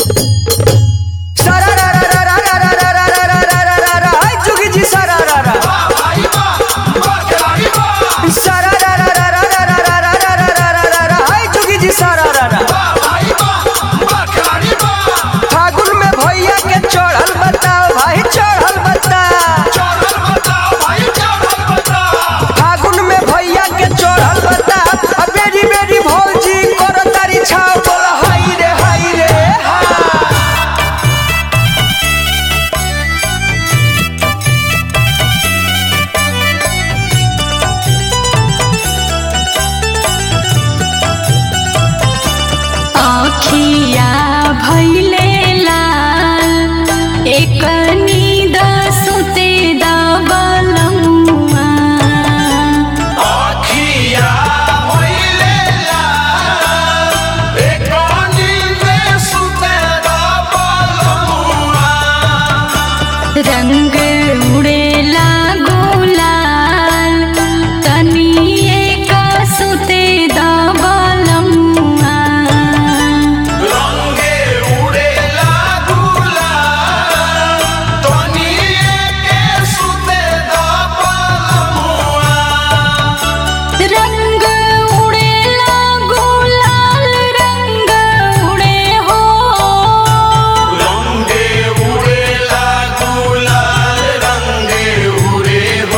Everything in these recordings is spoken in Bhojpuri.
रंग उड़ेला गुलाल तनिए का सुते दबलमुआ रंगे उड़ेला गुलाल तनिए के सुते दबलमुआ रंग उड़ेला गुलाल रंग उड़े हो रंगे उड़ेला गुलाल रंगे उड़े हो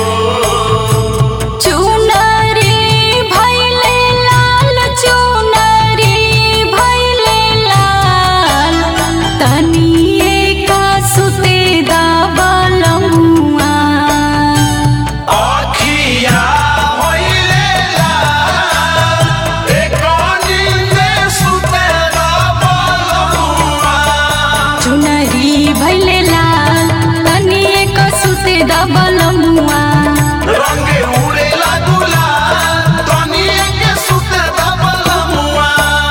चुनरी भैले लाल चुनरी भैले लाल तनिए का सुते दबलमुआ आखिया होइले लाल एकोनी में सुते दबलमुआ चुनरी भैले लाल तनिए का सुते दबलमुआ रंगे उड़ेला गुलाल तनिए के सुते दबलमुआ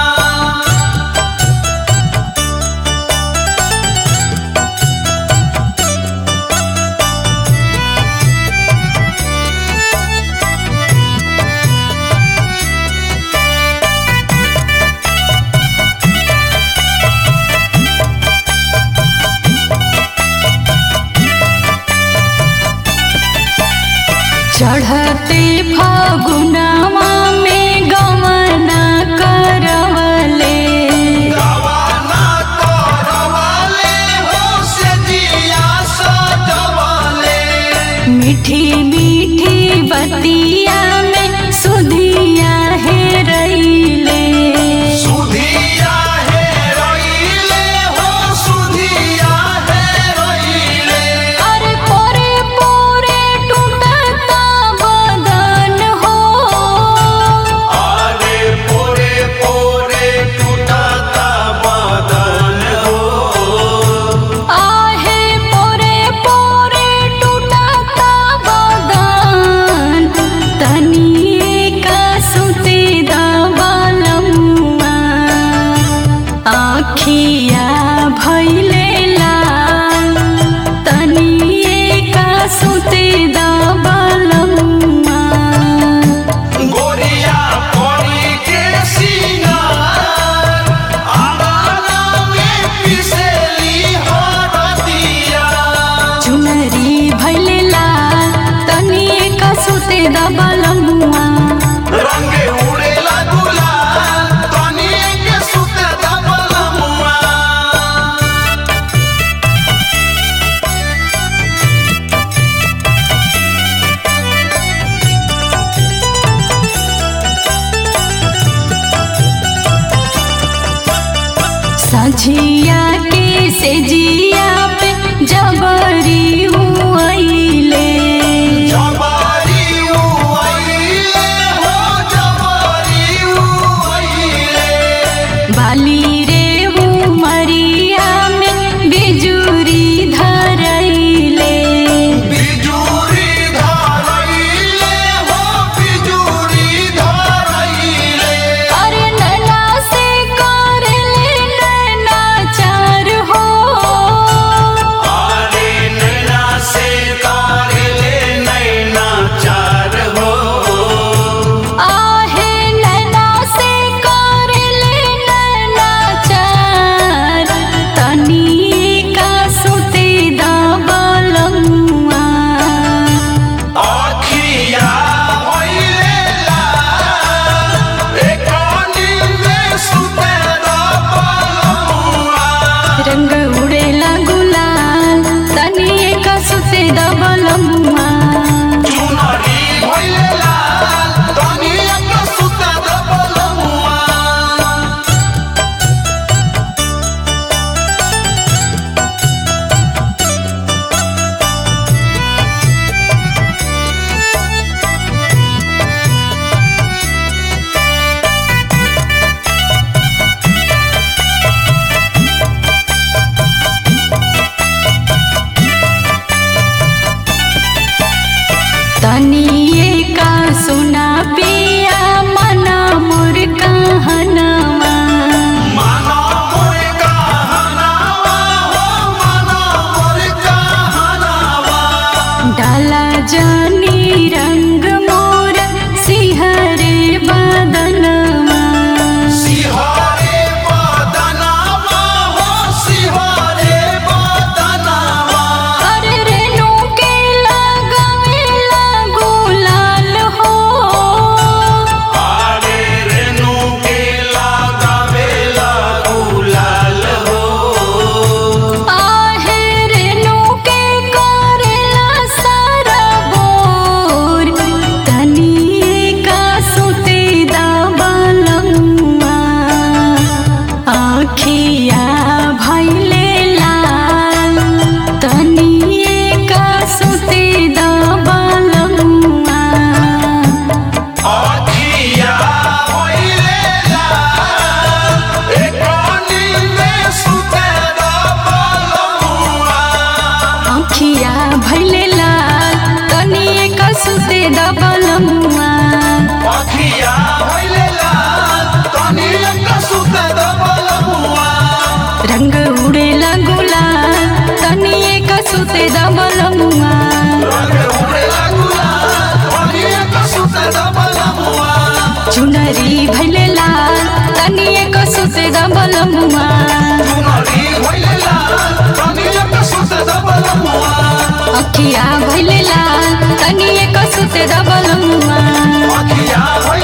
चढ़ते फागुनवा में गमना करवले रवाना करवाले हो से जिया सजवाले मीठी मीठी बतिया में सुधिया है रईले सुधिया है रईले हो सुधिया है रईले अरे पोरे पोरे टूटता बदन हो आरे पोरे पोरे टूटता बदन हो आहे पोरे पोरे टूटता बदन तनिए का सुते दबलमुआ आखिया भैले लाल तनिए का सुते दबलमुआ गोरिया परी के सिंगार आंगना में पिसेली हरदिया चुनरी भैले लाल तनिए का सुते दबलमुआ रंगे उड़ेला गुलाल तनिए के सुते दबलमुआ सझिया के सेजिया पे जबरी हुआइले जबारी उइले हो जबारी उइले बाली रे हुमरिया में बिजुरी धरैले बिजुरी धरैले हो बिजुरी धरैले अरे नैना से करले नैना चार हो आरे नैना तनिए का सुना पिया मना मोर कहनवा माना मोर कहनावा हो माना मोर कहनावा डाला जानी रंग मोर सिहरे बदनवा सिहारे बदनावा हो सिहारे बदनावा अरे रेणु के लगावेला गुलाल हो आरे रेणु के लगावेला गुलाल हो आहे रेणु के करेला सारा बोर तनिए का सुते दाबलमुआ आखिया भैले लाल तनिए का सुते दाबलमुआ आखिया होइले लाल एकोनी में सुते दबलमुआ आखिया भैले लाल तनिए का सुते दाबलमुआ आखिया होइले लाल तनी एक सुते दबलमुआ रंग उड़ेला गुलाल तनिए का सुते दाबलमुआ रंग उड़ेला गुलाल तनी एक सुते दबलमुआ चुनरी भैले लाल तनिए का सुते दाबलमुआ चुनरी होइले लाल तनी एक सुते दबलमुआ अखिया भैले लाल तनिए का सुते दाबलमुआ आखिया